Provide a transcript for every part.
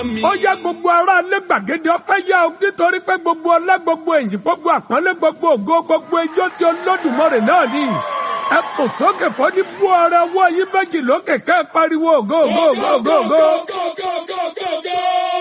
ó yẹ gbogbo ará ilé gbàgede ọpẹ́ yá o nítorí pé gbogbo ọlá gbogbo èyí gbogbo àpọ́nlé gbogbo ògo gbogbo ijó tí Olódùmarè náà ní ẹ kò sókè fọ́ ní bú ọrẹ ọwọ́ yín méjì lókè ká ẹ pariwo ògo ògo ògo ògo ògo.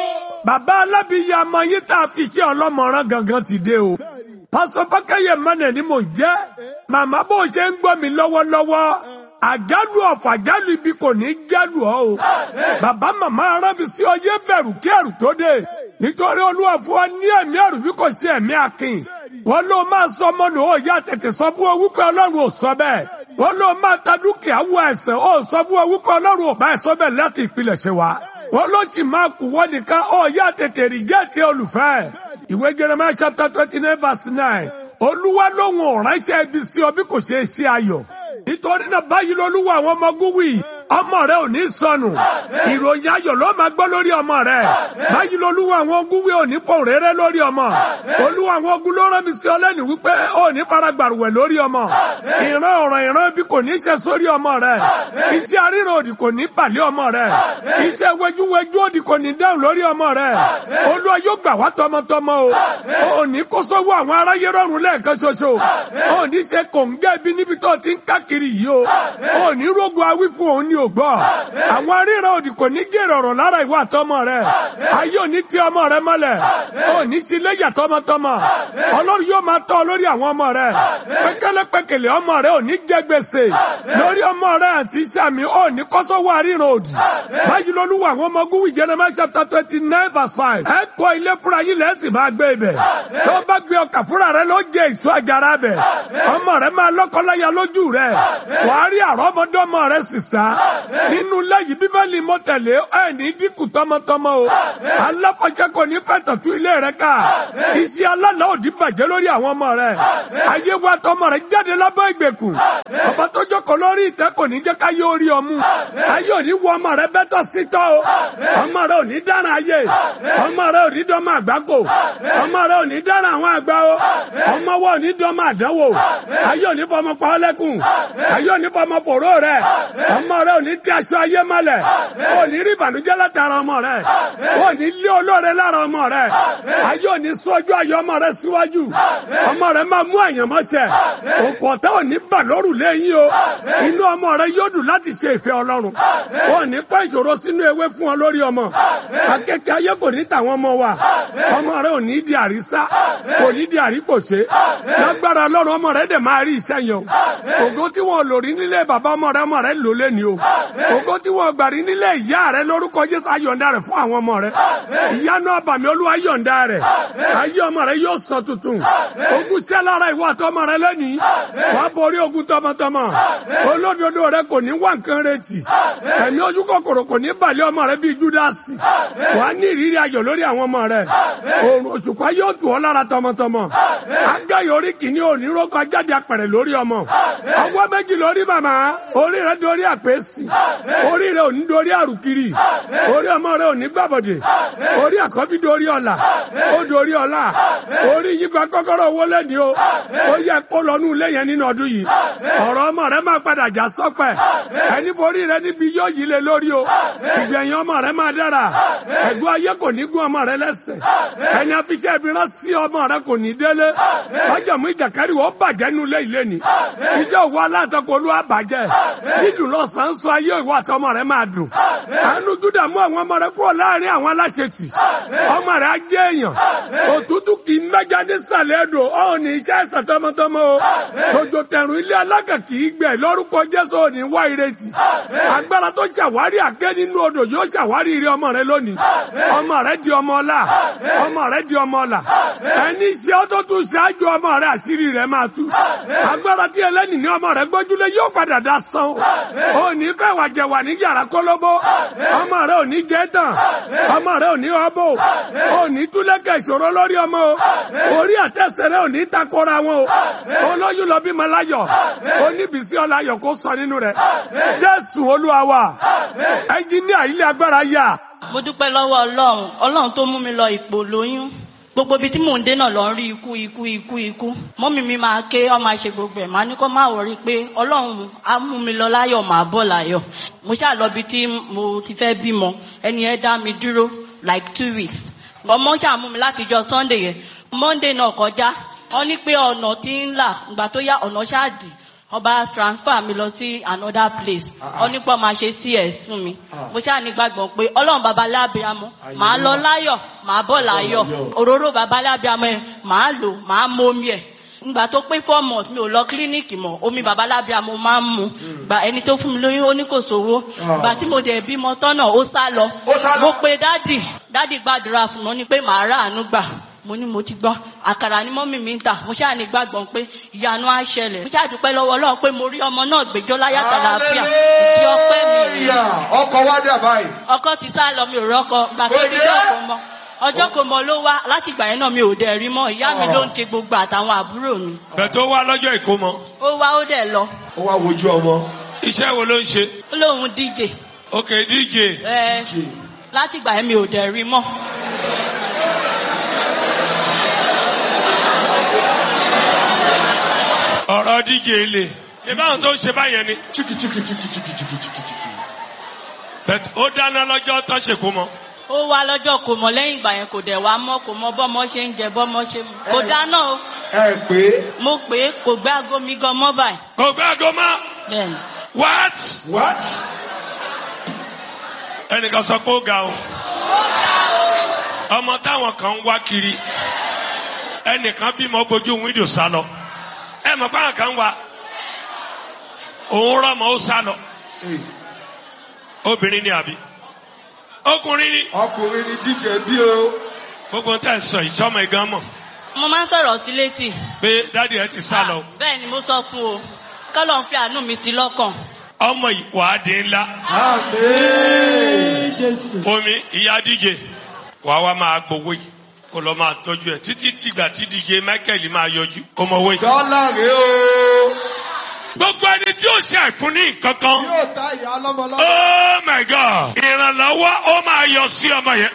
bàbá alábìyí àmọ́ yín tá a fi ṣe ọlọ́mọràn gangan ti dé o. pásọ fákẹ́yẹ mọ́nẹ̀ ni mò ń jẹ́ màmá bó ṣe ń gbọ́ mi lọ́wọ́lọ́wọ́ àjálù ọ̀fọ̀ àjálù ibi kò ní jálù ọ́ o. bàbá màmá arábi sí ọyẹ́ bẹ̀rù kí ẹ̀rù tó dé nítorí olúwa fún wa ní ẹ̀mí ẹ̀rù bí kò sí ẹ̀mí akin. wọ́n ló máa sọ ọmọ nù ó yá tètè sọ fún ọ wípé ọlọ́run ò sọ bẹ́ẹ̀. wọ́n ló máa ta dúkìá wọ ẹ̀sẹ̀ ó sọ fún ọ wípé ọlọ́run ò bá ẹ̀ sọ bẹ́ẹ̀ láti ìpilẹ̀ṣẹ̀ wa. wọ́n ló sì máa kú wọ́n nìkan ó yá tètè rí jẹ́ẹ̀tì olùfẹ́. ìwé Jeremiah chapter twenty nine verse nine olúwa lóhùn ọ̀ránṣẹ́ ibi sí ọ bí kò ṣe é sí ayọ̀ nítorí náà báyìí lolúwa àwọn ọmọ gúwì ọmọ rẹ ò ní sọnù ìròyìn ayọ̀ ló máa gbọ́ lórí ọmọ rẹ báyìí lolúwa àwọn gúwì ò ní pọ̀ rẹ́rẹ́ lórí ọmọ olúwa àwọn ogun ló rán mi sí ọlẹ́ni wípé ò ní faragbàrúwẹ̀ lórí ọmọ ìran ọ̀ràn ìran bí kò ní ṣe sórí ọmọ rẹ iṣẹ́ aríran òdì kò ní pàlẹ́ ọmọ rẹ iṣẹ́ wẹjúwẹjú òdì kò ní dáhùn lórí ọmọ rẹ olúwa yóò gbà wá tọmọtọmọ o ò ní kó sọ́wọ́ àwọn aráyé rọrùn lẹ́ẹ̀kan ṣoṣo ò ní ṣe kòǹgẹ́ ibi níbi tó ti ń káàkiri yìí o ò ní rógun awí fún òun ní ògbọ́ àwọn aríran òdì kò ní jèrè ọ̀rọ̀ lára ìwà àtọmọ rẹ ayé ò ní fi ọmọ rẹ mọ́lẹ̀ ò ní sí léyà tọmọtọmọ ọlọ́run yóò máa tọ́ lórí àwọn ọmọ rẹ pékélépékélé ọmọ rẹ ò ní jẹ gbèsè lórí ọmọ rẹ àti sàmì ò ní kọ́sọ́wọ́ aríran òdì báyìí lolúwa àwọn ọmọ gúwì Jeremiah chapter twenty nine verse five ẹ kọ́ ilé fúnra yín lẹ́sìn máa gbé ibẹ̀ tó bá gbé ọkà fúnra rẹ ló jẹ èso àjàrà bẹ̀ ọmọ rẹ máa lọ́kọ́láya lójú rẹ wàá rí àrọ́mọdọ́mọ rẹ sísá nínú lẹ́yìn bíbélì mo tẹ̀lé ẹni dínkù tọmọtọmọ o aláfọ̀jẹ́ kò ní fẹ́ tọ̀tú ilé rẹ ká iṣẹ́ alálà òdì bàjẹ́ lórí àwọn ọmọ rẹ ayé wa tọmọ rẹ jáde lábẹ́ ìgbèkùn ọba tó jókòó lórí ìtẹ́ kò ní jẹ́ ká yé orí ọmú ayé òní wọ ọmọ rẹ bẹ́tọ̀ sítọ́ o ọmọ rẹ òní dára ayé ọmọ rẹ òní dọ́mọ àgbákò ọmọ rẹ òní dára àwọn àgbà o ọmọ wa òní dọ́mọ àdánwò ayé òní fọmọ pa ọ́ lẹ́kùn ayé òní fọmọ fòró rẹ ọmọ rẹ òní tí aṣọ ayé mọ́lẹ̀ òní rí ìbànújẹ́ látara ọmọ rẹ òní lé olóore lára ọmọ rẹ ayé òní sọ́jú ayé ọmọ rẹ síwájú ọmọ rẹ máa mú àyànmọ́ṣẹ òkú ọ̀tá òní bà lóru lẹ́yìn o inú ọmọ rẹ yóò dùn láti ṣe ìfẹ́ ọlọ́run òní pẹ́ ìṣòro sínú ewé fún ọ lórí ọmọ akẹ́kẹ́ ayé kò ní tàwọn ọmọ wa ọmọ rẹ òní di àrísá kò ní di àríkòṣe lágbára ọlọ́run ọmọ rẹ dẹ̀ máa rí iṣẹ́ yẹn o ògo tí wọn lò rí nílé bàbá ọmọ rẹ ọmọ rẹ lò lẹ́ni o ògo tí wọn gbà rí nílé ìyá rẹ lórúkọ Jésù ayọ̀ǹda rẹ fún àwọn ọmọ rẹ ìyanu àbàmì olúwa yọ̀ǹda rẹ ayé ọmọ rẹ yóò sọ tuntun ogun ṣẹ́ lára ìwọ àtọmọ rẹ lẹ́ni wàá borí ogun tọmọtọmọ olódodo rẹ kò ní wá nǹkan retí ẹ̀mí ojú kòkòrò kò ní balẹ̀ ọmọ rẹ bíi Júdásì wàá ní ìrírí ayọ̀ lórí àwọn ọmọ rẹ òrùn òṣùpá yóò tù ọ́ lára tọmọtọmọ agáyọ̀ orí kìíní òní rókọ ajáde apẹ̀rẹ̀ lórí ọmọ ọwọ́ méjì lórí màmá orí rẹ dorí àpèsì orí rẹ ò ní dorí àrùkiri orí ọmọ rẹ ò ní gbàbọ̀dẹ̀ orí àkọ́bí dorí ọ̀la ó dorí ọ̀la orí yípa kọ́kọ́rọ́ owó lẹ́ni o ó yẹ kó lọ́nù ilé yẹn nínú ọdún yìí ọ̀rọ̀ ọmọ rẹ máa padà já sọ́pẹ̀ ẹni borí rẹ níbi yóò yí lé lórí o ìgbẹ̀yìn ọmọ rẹ máa dára ẹ̀gbọ́n ayé kò ní gún ọmọ rẹ lẹ́sẹ̀ ẹni afiṣẹ́ ibi rán sí ọmọ rẹ kò ní délé ọjọ́mú ìjàkárí wọ́n bàjẹ́ nínú ilé ilé ni iṣẹ́ òwò aláǹtakùn olúwa bàjẹ́ dídùn lọ́sàn-án sọ ayé ìwọ àtọmọ rẹ máa dùn àánú júdà mú àwọn ọmọ rẹ kúrò láàrin àwọn aláṣetì ọmọ rẹ á jẹ́ èèyàn òtútù kì í mẹ́ja nísàlẹ̀ ẹ̀dọ̀ ọ̀ ní iṣẹ́ ẹ̀sẹ̀ tọmọtọmọ o tòjò tẹ̀rùn ilé alága kì í gbẹ lórúkọ jésù ò ní wá ìrètí agbára tó ṣàwárí àké nínú odò yóò ṣàwárí ire ọmọ rẹ lónìí ọmọ rẹ di ọmọ ọlá ọmọ rẹ di ọmọ ọlá ẹni iṣẹ́ ó tó tún ṣáájú ọmọ rẹ àṣírí rẹ máa tú agbára tí ẹlẹ́nì ní ọmọ rẹ gbójúlé yóò padà dá san ó ní fẹ́ wà jẹ wà ní yàrá kólóbó ọmọ rẹ ò ní jẹ́ tán ọmọ rẹ ò ní ọbọ ò ní túlẹ̀kẹ̀ ìṣòro lórí ọmọ o orí àtẹ̀sẹ̀ rẹ ò ní takora wọn o olóyún lọ bímọ láyọ̀ oníbísí ọláyọ̀ kó sọ nínú rẹ jésù olúwa wa ẹnjíníà ilé agbára yà. mo dúpẹ́ lọ́wọ́ ọlọ́run ọlọ́run tó mú mi lọ ipò lóyún gbogbo ibi tí mò ń dé náà lọ ń rí ikú ikú ikú ikú mọ́mí mi máa ké ọ máa ṣe gbogbo ẹ̀ máa ní kó má wọrí pé ọlọ́run á mú mi lọ láyọ̀ máa bọ̀ láyọ̀ mo ṣáà lọ ibi tí mo ti fẹ́ bímọ ẹni ẹ dá mi dúró like two weeks ọmọ ṣàmú mi láti jọ sunday yẹn monday náà kọjá wọn ní pé ọ̀nà tí ń là ìgbà tó yá ọ̀nà ṣáàdì ọba transfer mi lọ sí another place wọn ní pé ọmọ ṣe cs fún mi mo ṣáà ní gbàgbọ́ pé ọlọ́run baba lábíàmọ́ màá lọ láyọ̀ màá bọ̀ láyọ̀ òróró baba lábíàmọ́ ẹ̀ màá lò màá mú omi ẹ̀ ngbà tó pé four months mi ò lọ kílíníìkì mọ́ omi baba lábíàmọ́ máa ń mu gbà ẹni tó fún mi lóyún ó ní kò sówó gbà tí mo dẹ̀ bímọ tọ́nà ó sá lọ Ó sá lọ. mo pe dádì dádì gbàdúrà fún mi ó ní pé màá ráàánú gbà mo ní mo ti gbọ́ àkàrà ni mọ́mì mi ń tà mo ṣáà ní gbàgbọ́ pé ìyanu á ṣẹlẹ̀ mo ṣáà dúpẹ́ lọ́wọ́ ọlọ́run pé mo rí ọmọ náà gbẹjọ́ láyàtọ̀ àlàáfíà ìdí ọpẹ́ mi rèé Hallelujah. ọkọ̀ wá dà báyìí. ọkọ ti sá lọ mi ò rọ́kọ gbà tó Ó ti dé? jọ́ kò mọ ọjọ́ kò mọ ló wá láti ìgbà yẹn náà mi ò dẹ̀ rí mọ́ ìyá mi ló ń ṣe gbogbo àtàwọn àbúrò mi bẹ̀ tó wá lọ́jọ́ ìkómọ ó wá ó dẹ̀ lọ ó wá wojú ọmọ. iṣẹ́ wo ló ń ṣe ó lóun díje ok dj ẹ láti ìgbà yẹn mi ò dẹ̀ rí mọ́ ọ̀rọ̀ dj lè ṣe báwọn tó ń ṣe báyẹn ni chiki chiki chiki chiki chiki chiki chiki. bẹ̀ ó dáná lọ́jọ́ tó ṣe kó mọ ó wá lọ́jọ́ kò mọ lẹ́yìn ìgbà yẹn kò dẹ̀ wá mọ́ kò mọ bọ́mọ ṣe ń jẹ bọ́mọ ṣe mu kò dáná o ẹ pé mo pè é kò gbé aago mi gan mọ́ báyìí kò gbé aago mọ́ bẹ́ẹ̀ni what what. ẹnìkan sọ pé ó ga o ọmọ táwọn kan ń wá kiri ẹnìkan bímọ gbójú wíńdò sá lọ ẹ mọ̀ pé àwọn kan wá òun rọmọ ó sá lọ Hey, obìnrin ni àbí ọkùnrin ni ọkùnrin ni díje bí o. gbogbo tẹ̀ ń sọ ìṣọ́mọ ìgán mọ̀ mo máa ń sọ̀rọ̀ sí létí pé dádì ẹ ti sá lọ Ah, bẹ́ẹ̀ ni mo sọ fún o kọ́lọ̀ ń fi àánú mi sí lọ́kàn ọmọ ìwádìí ńlá Àmín. omi ìyá díje wàá wá máa gbowó yìí kó lọ máa tọ́jú ẹ̀ títí tìgbà tí díje michael máa yọjú kó mọ owó yìí. dọ́là rèé o. gbogbo ẹni tí ó ṣe àìfún ní nǹkan kan yóò ta ìyá lọ́mọ lọ́wọ́. oh my god ìrànlọ́wọ́ ó máa yọ sí ọmọ yẹn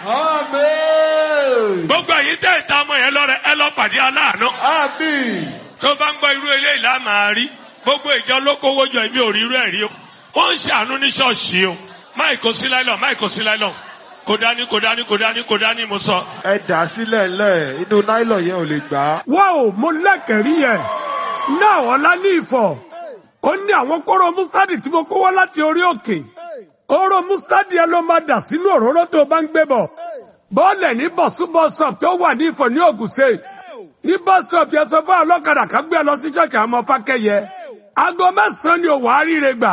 Àmín. gbogbo ẹ̀yin tẹ̀ ta ọmọ yẹn lọ́rẹ ẹ lọ pàdé aláàánú Àmín. tó bá ń gbọ́ irú eléyìí lá máa rí gbogbo ìjọ ló kówó jọ èmi ò rí irú ẹ̀ rí o wọ́n ń ṣàánú ní ṣọ́ọ̀ṣì o máì kò sí láìlọ́ máì kò sí láìlọ́ kò dání kò dání kò dání kò dání mo sọ. ẹ dà sílẹ̀ lẹ̀ inú náílọ̀ yẹn ò lè gbà á. wá o mo lẹ́kẹ̀rí yẹn náà ọ̀la ní ìfọ̀ ó ní àwọn kóró mustadi tí mo kó wá láti orí òkè kóró mustadi yẹn ló máa dà sínú òróró tó o bá ń gbé bọ̀ bọ́ọ̀lẹ̀ ní bọ̀súbọ̀sọ̀p tó wà ní ìfọ̀ ní Ògùn State ní bọ́sọ̀p yẹn sọ fún ọlọ́kadà kan gbé ẹ lọ sí ṣọ́ọ̀ṣì àwọn ọmọ fákẹ́yẹ aago mẹ́sàn-án ni òwò àríire gbà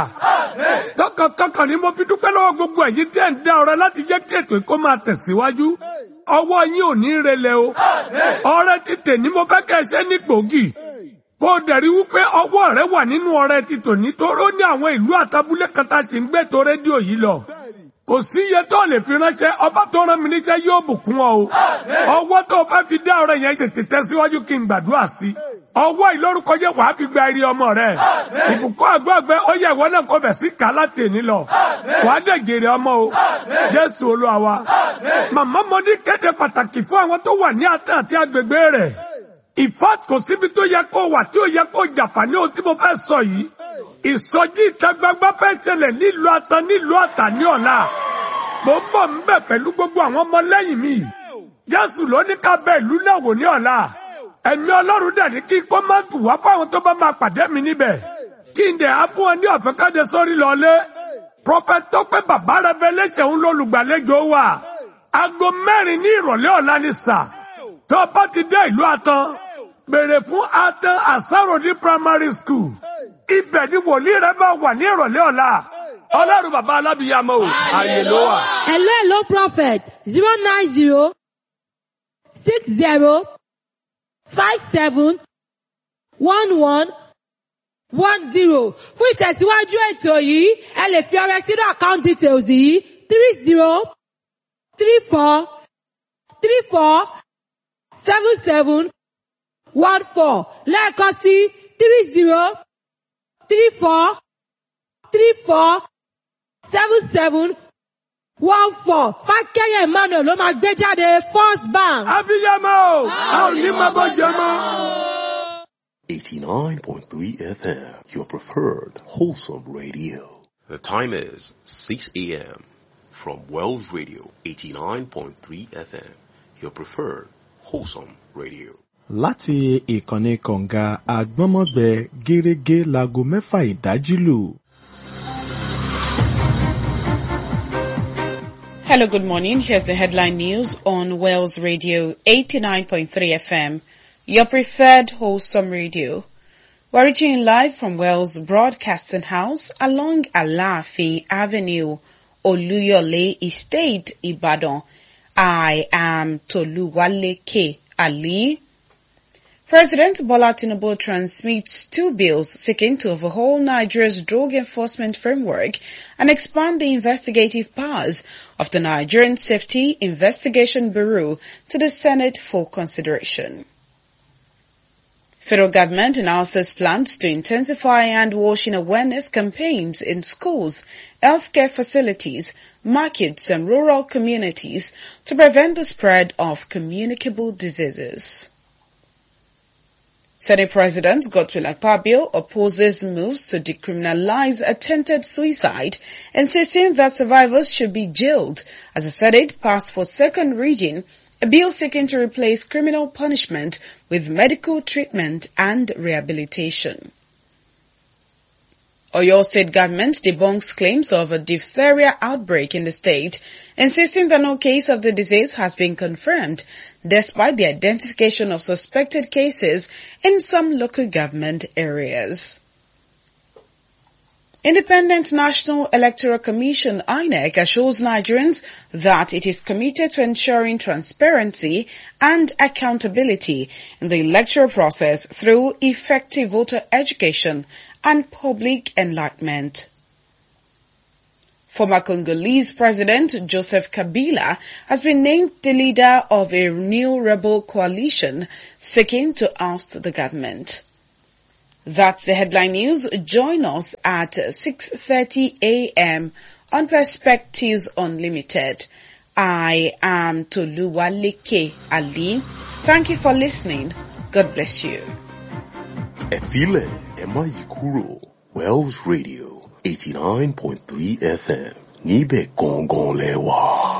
tọkàntọkàn ni mo fi dúpẹ́ lọ́wọ́ gbogbo ẹ̀yin tẹ́ ń dá ọrẹ láti jẹ́ kí ètò kó máa tẹ̀síwájú ọwọ́ yín ò ní relẹ̀ o ọrẹ títè ní mo fẹ́ kẹ́ ẹ ṣe ní gbòógì kó o dẹ̀rí wípé ọwọ́ rẹ wà nínú ọrẹ títò nítoró ní àwọn ìlú àtàbúlé kan tá a sì ń gbé tó rédíò yìí lọ kò sí iye tó lè fi ránṣẹ́ ọba tó rán mi níṣẹ́ yóò bùkún ọ o ọwọ́ tó o fẹ́ fi dá ọrẹ yẹn tètè tẹ̀síwájú kí n gbàdúrà sí i ọwọ́ ìlórúkọ jẹ́ wàá fi gba eré ọmọ rẹ ìbùkún àgbọ̀gbẹ́ ó yẹ ìwọ náà kó bẹ̀ sí ká láti èní lọ wàá dẹ̀ jèrè ọmọ o jésù olúwa wa màmá mo ní kéde pàtàkì fún àwọn tó wà ní àtẹ àti agbègbè rẹ̀ ìfat kò síbi tó yẹ kó wà tí ó yẹ kó jàǹfààní ohun tí mo fẹ́ sọ yìí ìsọjí ìta gbangba fẹ́ ṣẹlẹ̀ nílùú atan nílùú àtà ní ọ̀la mo ń bọ̀ ń bẹ̀ pẹ̀lú gbogbo àwọn ọmọ lẹ́yìn mi jésù ló ní ká bẹ ìlú náà wò ní ọ̀la ẹ̀mí ọlọ́run dẹ̀ ní kí kó má tù wá fáwọn tó bá máa pàdé mi níbẹ̀ kí n dẹ̀ á fún ọ ní ọ̀fẹ́ káde sórí lọ́lé prophet tọ́pẹ́ bàbá revelation ń lólùgbàlejò wa aago mẹ́rin ní ìrọ̀lẹ́ ọ̀la ní sà tó o bá ti dé ìlú atan béèrè fún atan asarodi primary school ibẹ̀ ni wòlíì rẹ máa wà ní ìrọ̀lẹ́ ọ̀la ọlọ́run bàbá alábìyàmọ́ o àyè ló wà. Hello, hello, prophet. Zero nine zero six zero five seven one one one zero. Fún ìtẹ̀síwájú ètò yìí, ẹ lè fi ọrẹ sínú account details yìí three zero three four three four seven seven one four lẹ́ẹ̀kan sí three zero three four three four seven seven one four fákẹ́yẹ emmanuel ló máa gbé jáde first bank. abiyamọ o a ò ní máa bọ́ jẹ mọ́. 89.3 FM, your preferred wholesome radio. The time is 6 a.m. from Wells Radio 89.3 FM, your preferred wholesome radio. láti ìkànnì kọ̀ǹga àgbọ́nmọ́gbẹ gẹ́rẹ́gẹ́ láago mẹ́fà ìdájí lù. Hello, good morning. Here's the headline news on Wells Radio 89.3 FM, your preferred wholesome radio. We're reaching live from Wells Broadcasting House along Alaafin Avenue, Oluyole Estate, Ibadan. I am Toluwale K. Ali. President Bola Tinubu transmits two bills seeking to overhaul Nigeria's drug enforcement framework and expand the investigative powers of the Nigerian Safety Investigation Bureau to the Senate for consideration. Federal government announces plans to intensify hand washing awareness campaigns in schools, healthcare facilities, markets and rural communities to prevent the spread of communicable diseases. Senate President Godswill Akpabio opposes moves to decriminalize attempted suicide, insisting that survivors should be jailed as the Senate passed for second reading a bill seeking to replace criminal punishment with medical treatment and rehabilitation. Oyo State government debunks claims of a diphtheria outbreak in the state, insisting that no case of the disease has been confirmed, despite the identification of suspected cases in some local government areas. Independent National Electoral Commission INEC assures Nigerians that it is committed to ensuring transparency and accountability in the electoral process through effective voter education and public enlightenment. Former Congolese President Joseph Kabila has been named the leader of a new rebel coalition seeking to oust the government. That's the headline news. Join us at 6.30 a.m. on Perspectives Unlimited. I am Toluwaleke Ali. Thank you for listening. God bless you. Ẹ filẹ̀ ẹ má yí kúrò Wells Radio 89.3 FM níbẹ̀ gangan lẹ wà.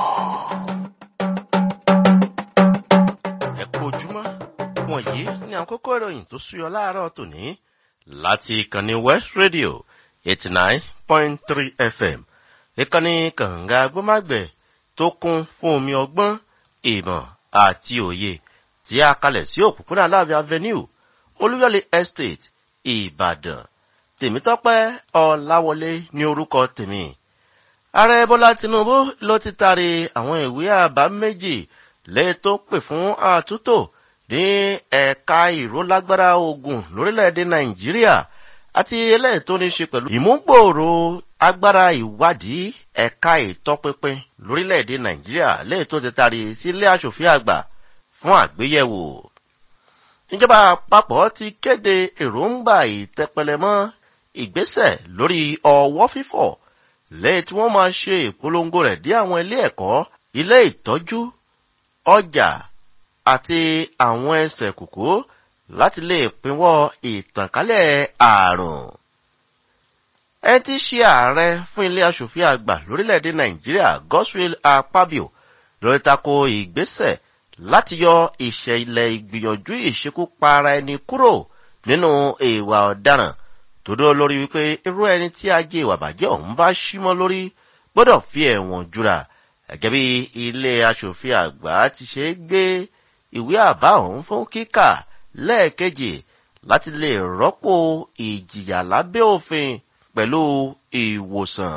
ẹ kú ojúmọ́ wọ̀nyí ní àkókò ìròyìn tó súyọ láàárọ̀ tòní láti ìkànnì west radio eighty nine point three fm ìkànnì kànga gbọ́mágbẹ̀ tó kún fún omi ọgbọ́n ìmọ̀ àti òye tí a kalẹ̀ sí òpópónà aláàbí avenue olúyọ̀lé estate ìbàdàn tèmítọ́pẹ́ ọ̀làwọlé ní orúkọ tèmi ààrẹ bọ́lá tinubu ló ti taari àwọn ìwé àbá méjì lẹ́yìn tó pè fún àtúntò ní ẹ̀ka ìrólágbára ogun lórílẹ̀‐èdè nàìjíríà àti eléyìí tó ní ṣe pẹ̀lú ìmúgbòòrò agbára ìwádìí ẹ̀ka ìtọpinpin lórílẹ̀‐èdè nàìjíríà lẹ́yìn tó ti taari sílé aṣòfin àgbà fún àgbéyẹ̀wò. ìjọba àpapọ̀ ti kéde èròǹgbà ìtẹpẹlẹmọ́ ìgbésẹ̀ lórí ọwọ́ fífọ̀ lẹ́yìn tí wọ́n máa ṣe ìpolongo rẹ̀ dé àwọn ilé ẹ̀kọ́ ilé ìtọ́jú ọjà àti àwọn ẹsẹ̀ kòkó láti lè pinwọ́ ìtànkálẹ̀ ààrùn. ẹ ti ṣe ààrẹ fún ilé aṣòfin àgbà lórílẹ̀‐èdè nàìjíríà godswill akpabio lórí tako ìgbésẹ̀ láti yọ ìṣẹ̀lẹ̀ ìgbìyànjú ìṣekúpa ara ẹni kúrò nínú ìwà ọ̀daràn tó dó lórí wípé irú ẹni tí ajé ìwà bàjẹ́ ọ̀hún bá símọ́ lórí gbọ́dọ̀ fi ẹ̀wọ̀n jura gẹ́gẹ́ bí ilé aṣòfin àgbà ti ṣe gbé ìwé àbá ọ̀hún fún kíkà lẹ́ẹ̀kejì láti lè rọ́pò ìjìyà lábẹ́ òfin pẹ̀lú ìwòsàn.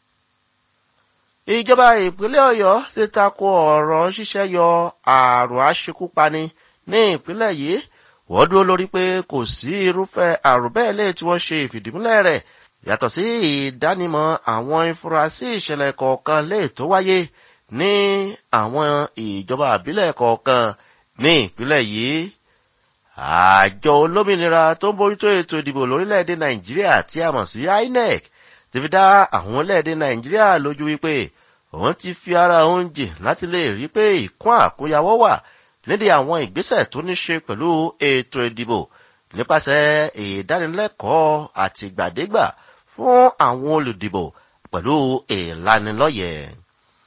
ìjọba ìpínlẹ̀ ọ̀yọ́ ti tako ọ̀rọ̀ ṣíṣẹ́ yọ àrùn aṣekúpani ní ìpínlẹ̀ yìí wọ́n dúró lórí pé kò sí irúfẹ́ àrùn bẹ́ẹ̀ lè tí wọ́n ṣe ìfìdímúlẹ̀ rẹ̀ yàtọ̀ sí ìdánimọ̀ àwọn ìfurasí ìṣẹ̀lẹ̀ kọ̀ọ̀kan lè tó wáyé ní àwọn ìjọba àbílẹ̀ kọ̀ọ̀kan ní ìpínlẹ̀ yìí. àjọ olómìnira tó ń bójútó ètò ìdìbò lórílẹ̀‐èdè nàìjíríà tí a mọ̀ sí inec ti fi dá àwọn orílẹ̀‐èdè nàìjíríà lójú wípé òun ti fi ara òun jìn láti lè rí pé ìkún àkóyawọ́ wà nídìí àwọn ìgbésẹ̀ tó ní ṣe pẹ̀lú ètò ìdìbò nípasẹ̀ ìdánilẹ́kọ̀ọ́ àtìgbàdégbà fún àwọn olùdìbò pẹ̀lú ìlanilọ́yẹ̀.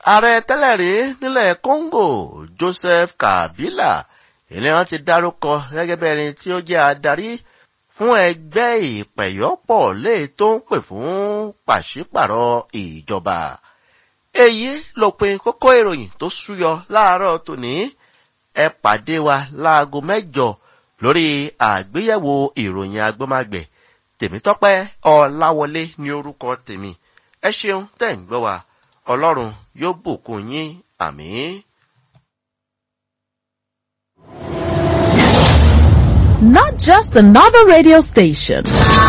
ààrẹ tẹ́lẹ̀ rí nílẹ̀ congo joseph kabila ilé wọn ti dárúkọ gẹ́gẹ́ bí ẹni tí ó jẹ́ adarí fún ẹgbẹ́ ìpẹ̀yọ́pọ̀ léè tó ń pè fún pàṣípàrọ̀ ìjọba èyí lópin kókó ìròyìn tó súyọ láàárọ̀ tòní ẹ pàdé wa láago mẹ́jọ lórí àgbéyẹ̀wò ìròyìn agbọ́mágbẹ̀ tèmítọ́pẹ́ ọláwọlé ní orúkọ tèmi ẹ ṣeun tẹ̀ ń gbọ́ wa ọlọ́run yóò bùkún yín àmín. Not just another radio station.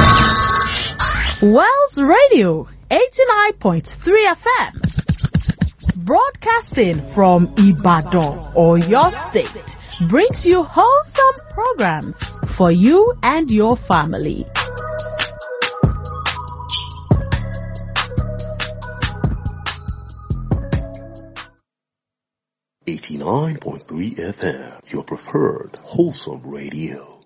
Wells Radio 89.3 FM. Broadcasting from Ibadan or your state brings you wholesome programs for you and your family. Eighty-nine point three FM, your preferred wholesome radio.